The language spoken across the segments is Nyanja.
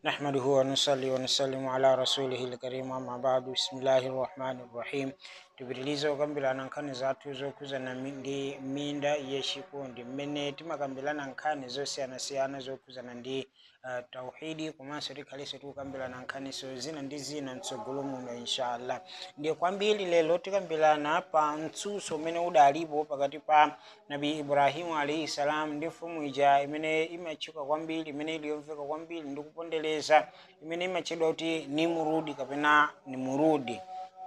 نحمده ونصلي ونسلم على رسوله الكريم أما بعد بسم الله الرحمن الرحيم tupitiliza kukambirana nkhani zathu zokhudzana mi- ndi minda yachikondi mmene timakambirana nkhani zosiyanasiyana zokhudzana ndi uh, tauhidi komanso tikhalenso tikukambirana nkhaniso zina ndi zina mtsogolo muno inshallah ndiye kwambiri lero tikambirana pa mtsutso umene udalipo pakati pa nabi ibrahimu alaihi salam ndi mfumu ija imene imatchuka kwambiri imene iliyomveka kwambiri ndi kupondereza imene imatchedwa kuti nimurudi kapena nimurudi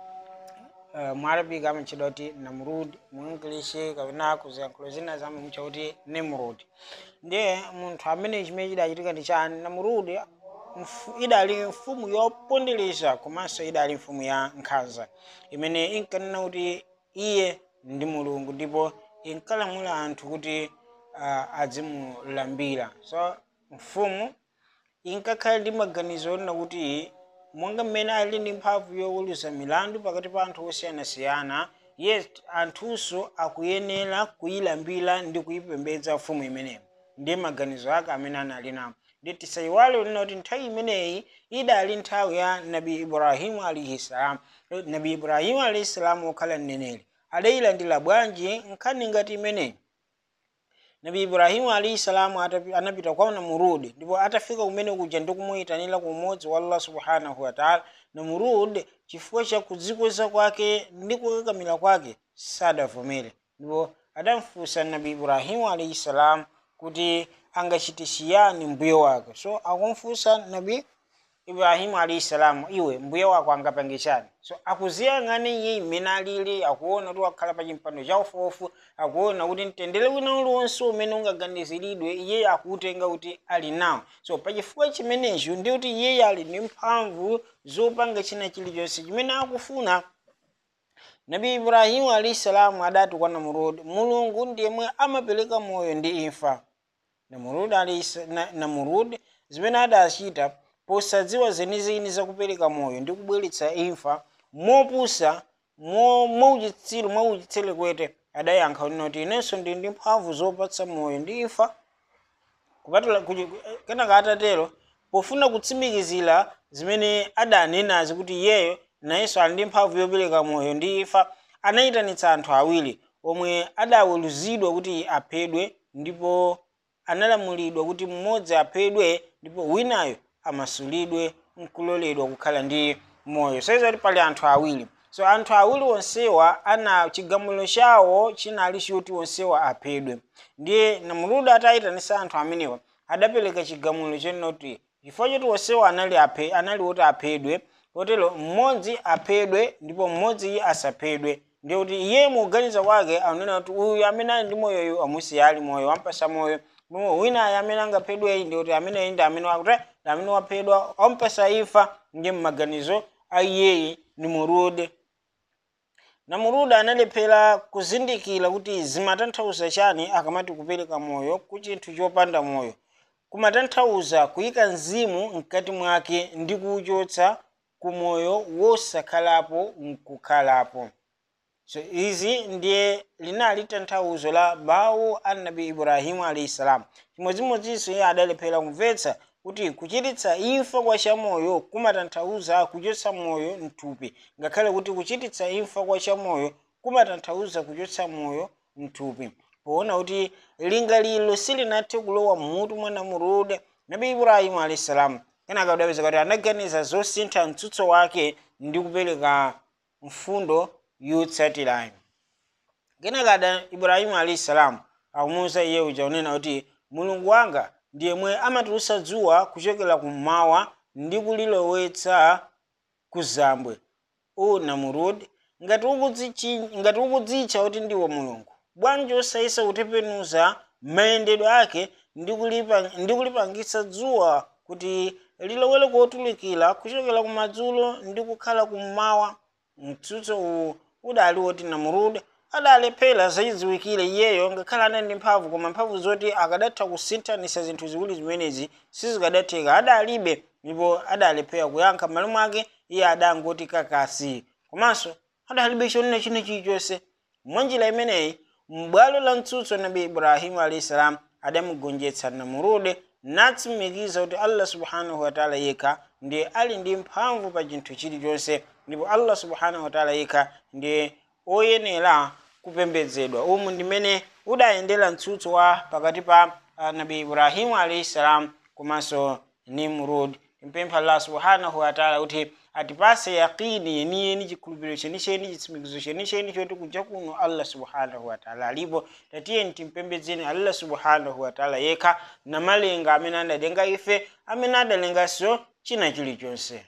uh, mwarabi amatchedwa kuti namrud mu english kapena kuziyankhulo zina zamamutcha kuti nimrud ndiye munthu amene chimene chidachitika ndi chani namrud mfu- idali mfumu yopondereza komanso idali mfumu ya nkhanza imene inkanena kuti iye ndi mulungu ndipo inkalamula anthu kuti uh, adzimulambira so mfumu inkakhala ndi maganizo onena kuti monga mmene ali ndi mphamvu yowuluza milandu pakati pa anthu osiyanasiyana yes anthunso akuyenera kuyilambira ndi kuyipembedza mfumu imeneyo ndiye maganizo ake amene anali nawo ndi tisayiwale lina kuti nthawi imeneyi idali nthawi ya nabi ibrahimu alaihi salam nabi ibrahimu alaihi salam wokhala mneneri adayilandira bwanji nkhani ngati imeneyi nabi ibrahimu alaihi salamu atapi- anapita kwa namurudi ndipo atafika kumene kuja ndi kumuyitanira ku umodzi wa allah subhanahu wataala namurudi chifukwa cha kudzikweza kwake ndi kukakamira kwake sadavomere ndipo adamfunsa nabi ibrahimu alaihi salam kuti angachite chiyani mbuye wake so akumfunsa nabi ibrahimu alaihi salamu iwe mbuye wako angapange chani so akuziyang'ana iye imene alili akuona kuti wakhala pa chimpando cha ufuofu akuona kuti mtendere wina uliwonse umene ungaganiziridwe iye akuutenga kuti ali nawo so pachifukwa chimenecho ndi kuti iyeyo ali ndi mphamvu zopanga china chilichonse chimene akufuna nabi ibrahimu alaihi salamu adati kwa namurudi mulungu ndiyemwe amapereka moyo ndi imfa namurudi alayhi na, namurudi zimene adachita posadziwa zenizeni zakupereka moyo ndi kubweretsa imfa mopusa mo- mwauchitsiru mwauchitsire kwete adayankha kuti noti inenso ndi ndi mphamvu zopatsa moyo ndi imfa kupatula kuchi- kenaka atatero pofuna kutsimikizira zimene adanenazi kuti iyeyo nayenso ali ndi mphamvu yopereka moyo ndi imfa anayitanitsa anthu awiri omwe adaweruzidwa kuti aphedwe ndipo analamulidwa kuti mmodzi aphedwe ndipo winayo amasulidwe nkuloledwa kukhala ndi moyo soiza kuti pali anthu awiri so anthu awiri onsewa ana chigamulo chawo chinali choti onsewa aphedwe ndiye namuluda atayitanisa anthu amenewa adapereka chigamulo chenoti chifukwa choti onsewa anali aphe, anali oti aphedwe kotero mmodzi aphedwe ndipo mmodzi asaphedwe ndiye kuti iye mukuganiza kwake akunena kuti uyu amene ali ndi moyoyu amusiya ali moyo wampasa moyo ndipo winayo amene angaphedweyi ndi kuti ameneyi ndi amene wakuti ndi amene waphedwa wampasa imfa ndiye mmaganizo a iyeyi ni murude namuruda analephera kuzindikira kuti zimatanthauza chani akamati kupereka moyo ku chinthu chopanda moyo kumatanthauza kuyika mzimu mkati mwake ndi kuwuchotsa ku moyo wosakhalapo nkukhalapo so izi ndiye linali tanthauzo la mawu a nabi ibrahimu alaihi salam chimodzimodzinso iye adalephera kumvetsa kuti kuchititsa imfa kwa chamoyo kumatanthauza kuchotsa moyo mthupi ngakhale kuti kuchititsa imfa kwa chamoyo kumatanthauza kuchotsa moyo mthupi poona kuti lingaliro silinathe kulowa mmutu mwa namurude nabi ibrahimu alaihi salam kenaka udapeza kuti anaganiza zosintha mtsutso wake ndi kupereka mfundo yotsatirayo kenaka ada ibrahimu alaihi salam akumuwuza iye uja unena kuti mulungu wanga ndiye mwe amatulutsa dzuwa kuchokera kummawa ndi kulilowetsa kuzambwe o namurudi ngati ukudzichi- ngati ukudzitcha kuti ndiwe mulungu bwanji osayesa kutembenuza mayendedwe ake ndi kulipa- ndi kulipangitsa dzuwa kuti lilowere kotulukira kuchokera kumadzulo ndi kukhala kummawa mtsutso uwu udali woti namurudi adalephera zachidziwikire iyeyo ngakhale anali ndi mphamvu koma mphamvu zoti akadatha kusinthanisa zinthu ziwiri zimenezi sizikadatheka adalibe ndipo adalephera kuyankha m'malo mwake iye adangoti kakasi komanso adalibe chonena china chilichonse mwa njira imeneyi m'bwalo la mtsutso nabi ibrahimu alaihi salam adamugonjetsa namurude natsimikiza kuti allah subhanahu wataala yekha ndiye ali ndi mphamvu pa chinthu chilichonse ndipo allah subhanahu wataala yekha ndiye oyenera kupembedzedwa umu ndimene udayendera mtsutso wa pakati pa uh, nabi ibrahimu alaihi salam komanso nimrud timpempha allah subhanahu wataala kuti atipase yaqini yeniyeni chikhulupiriro chenicheni chitsimikizo chenicheni choti kuja kuno allah subhanahu wataala alipo tatiyeni timpembedzeni allah subhanahu wataala yekha namalenga amene adalenga ife amene adalenganso china chilichonse